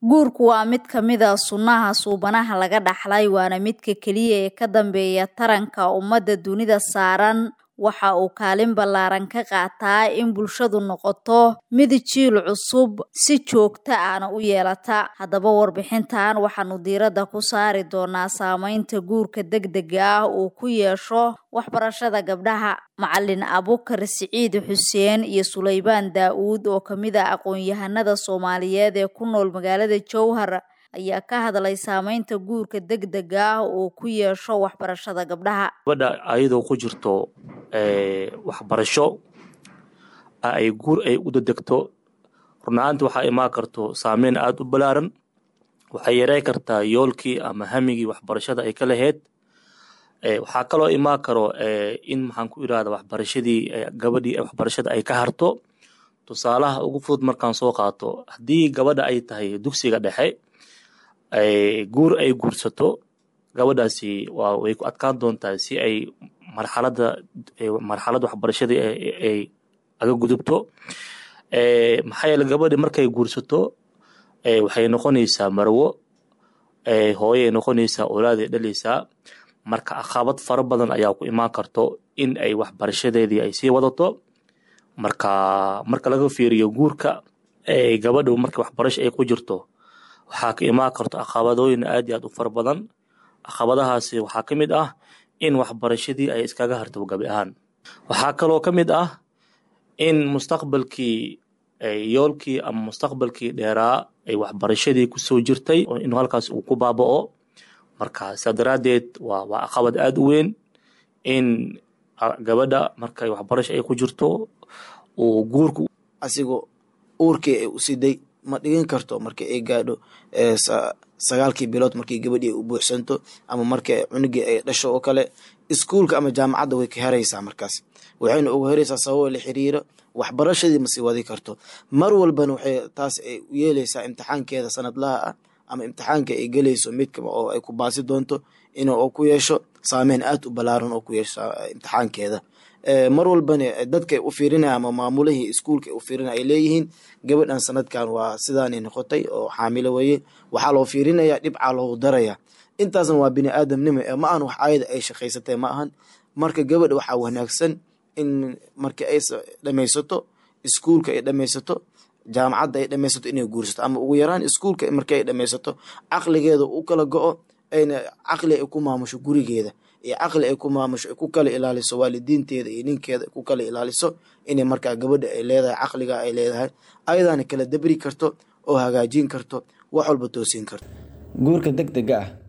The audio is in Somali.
Guurku waa mid ka mid ah sunnaha suubanaha laga dhaxlay waana midka keliya ee ka dambeeya taranka ummadda dunida saaran waxa uu kaalin ballaaran ka qaataa in bulshadu noqoto mid jiil cusub si joogto ahna u yeelata haddaba warbixintan waxaanu diiradda ku saari doonaa saameynta guurka degdega ah uu ku yeesho waxbarashada gabdhaha macalin abukar siciid xuseen iyo suleybaan daa'uud oo ka mid ah aqoon-yahanada soomaaliyeed ee ku nool magaalada jowhar ayaa ka hadlay saameynta guurka degdega ah uu ku yeesho waxbarashada gabdhaha gabadha ayadoo ku jirto waxbarasho ay guur ay u dedegto runahaanti waxaa imaan karto saameyn aada u ballaaran waxay yarey kartaa yoolkii ama hamigii waxbarashada ay ka lahayd waxaa kaloo imaan karo in maxaan ku irahda waxbarashadii gabadhii waxbarashada ay ka harto tusaalaha ugu fudud markaan soo qaato haddii gabadha ay tahay dugsiga dhexe guur ay guursato gabadhaasi waa way ku adkaan doontaa si ay marxalada marxaladda waxbarashadii ay aga gudubto maxaa yeele gabadhi markay guursato waxay noqonaysaa marwo hooyay noqonaysaa olaaday dhaleysaa marka caqabad fara badan ayaa ku imaan karto in ay waxbarashadeedii ay sii wadato marka marka laga fiiriyo guurka gabadhu marka waxbarasho ay ku jirto waxaa ka imaan karto caqabadooyin aad iyo aad u fara badan caqabadahaasi waxaa ka mid ah in waxbarashadii ay iskaga harto gabi ahaan waxaa kaloo ka mid ah in mustaqbalkii yoolkii ama mustaqbalkii dheeraa ay waxbarashadii kusoo jirtay inuu halkaas uu ku baaba'o marka sidaa daraaddeed waa waa caqabad aada u weyn in gabadha markay waxbarasho ay ku jirto uu guurku asigoo uurkii ay u siday ma dhigan karto markii ay gaadho sagaalkii bilood markii gabadhii ay u buuxsanto ama markii cunugii ay dhasho oo kale iskuulka ama jaamacadda way ka heraysaa markaas waxayna ugu heraysaa sababo la xiriira waxbarashadii ma sii wadi karto mar walbana waxay taas ay u yeeleysaa imtixaankeeda sanadlaha ah ama imtixaanka ay gelayso midka oo ay ku baasi doonto in ku yeesho saameyn aad u ballaaran oo ku yeesho imtixaankeeda mar walbana dadka u fiirinaya ama maamulihii iskuulka u fiirinaya ay leeyihiin gabadhan sanadkan waa sidaanay noqotay oo xaamilo weye waxaa loo fiirinaya dhibcaa loogu daraya intaasna waa bini aadamnimo ee ma ahan wax aayada ay shaqaysatay ma ahan marka gabadha waxaa wanaagsan in markii ay dhamaysato iskuulka ay dhamaysato jaamacadda ay dhamaysato inay guursato ama ugu yaraan iskuulka markii ay dhamaysato caqligeeda u kala go-o ayna caqli ay ku maamusho gurigeeda iyo caqli ay ku maamusho ay ku kala ilaaliso waalidiinteeda iyo ninkeeda ay ku kala ilaaliso inay markaa gabadha ay leedahay caqliga ay leedahay ayadaana kala dabri karto oo hagaajin karto wax walba toosin karto guurka degdega ah